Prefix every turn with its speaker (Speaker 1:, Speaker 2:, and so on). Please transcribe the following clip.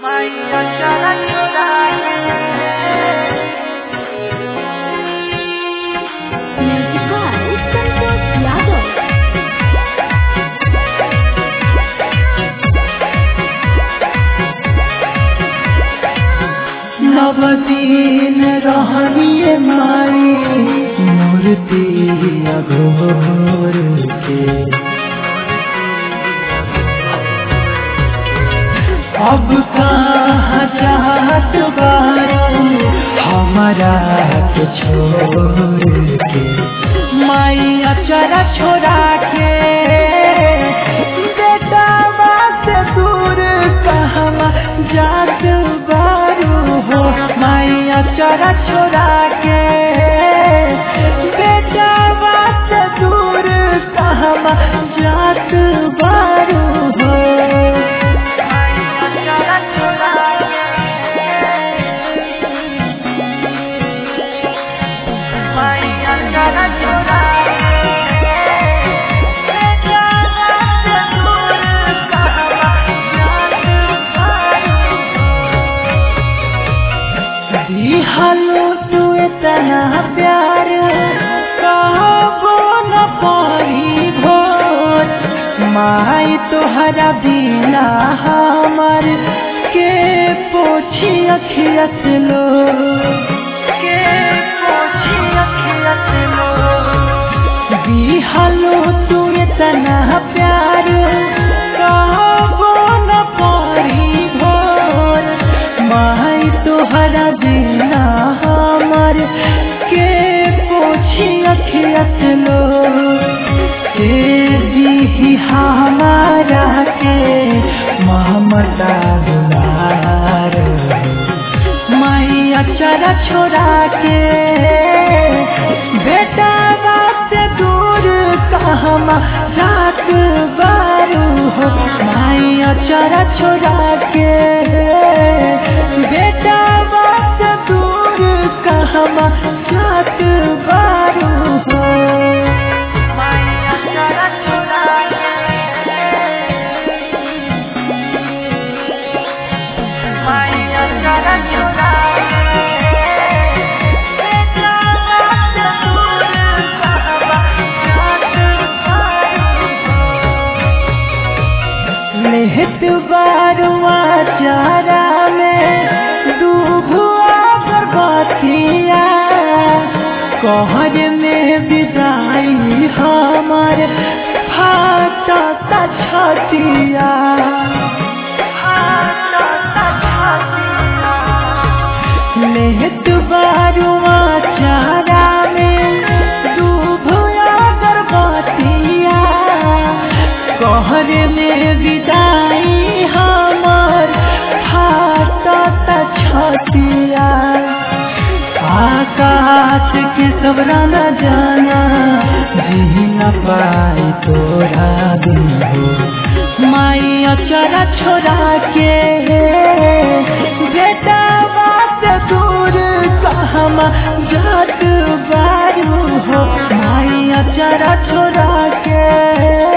Speaker 1: मैया चरण चुराए
Speaker 2: Music by Santosh Yadav.
Speaker 1: नवदीन रहनिए माई मूर्ति अघोर के अब कहाँ चाहत बारू हमारा के छोड़ के माई अचरा छोड़ा के बेटा से दूर कहवा जात बारू हो माई अचरा छोड़ा के बेटा से दूर कहवा जात बारू हो दिहलो तू इतना प्यार कहबो न पारी भोर माई तोहरा बिना हमर के पोछी अखियत लो के पोछी अखियत लो दिहलो तू इतना प्यार कहबो न पारी भोर माई तोहरा बिना हमर के पोछी अखियत लो के दी हमारा के ममता दुलार मैया चरा छोड़ा के बेटा से दूर कहमा जात बारू हो मैया चरा छोड़ा के बेटा से दूर कहमा जात बारू हो मैया चरा छोड़ा मैया चरा छोड़ा लेहत बारुआ चारा में डूबुआ बरबातिया कहर में विदाई हमार फाटा छतिया लेहत बारुआ चारा में डूबुआ बरबातिया कहर में विदाई हमर फाटत छतिया आकाश के सबरा न जाना जी न पाई तोरा बिन हो माई अचरा छोड़ा के बेटा बात दूर कहमा जात बारू हो माई अचरा छोड़ा के